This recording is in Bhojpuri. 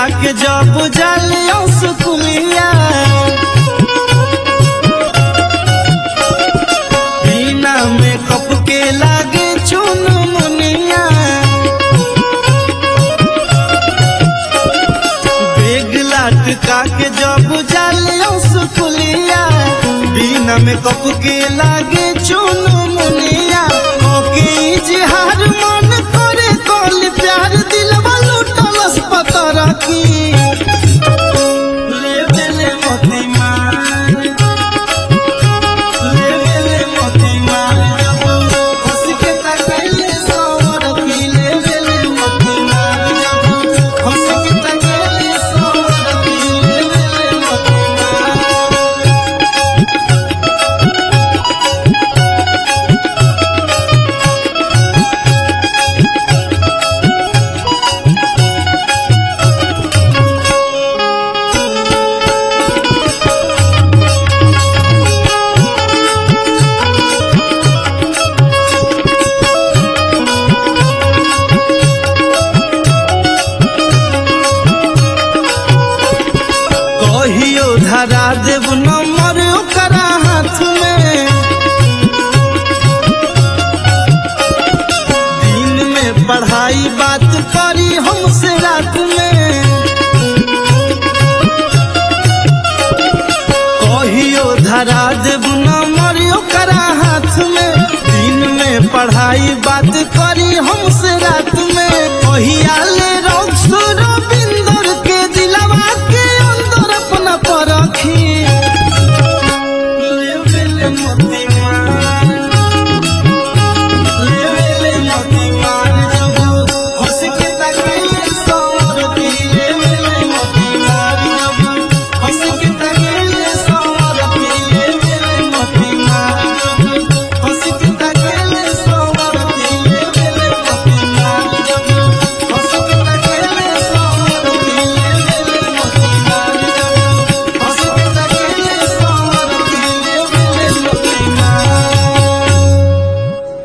के जब जालियों सुकुलिया बिना मेकअप के लागे चुन मुनिया बेग लटका के जब जालियों सुकुलिया बिना मेकअप के लागे चुन मुनिया ओके इजहार मन करे कल प्यार दिलवा लुटलस पतर की ले बेले मोती मार ले बेले मोती मार जब हंस के तकैले सवर की ले बेले मोती मार जब हंस के तकैले सवर की ले बेले मोती मार कहियो धरा देव नंबर ओकरा हाथ में दिन में पढ़ाई बात करी हमसे रात में कहियो धरा देव नंबर ओकरा हाथ में दिन में पढ़ाई बात करी हमसे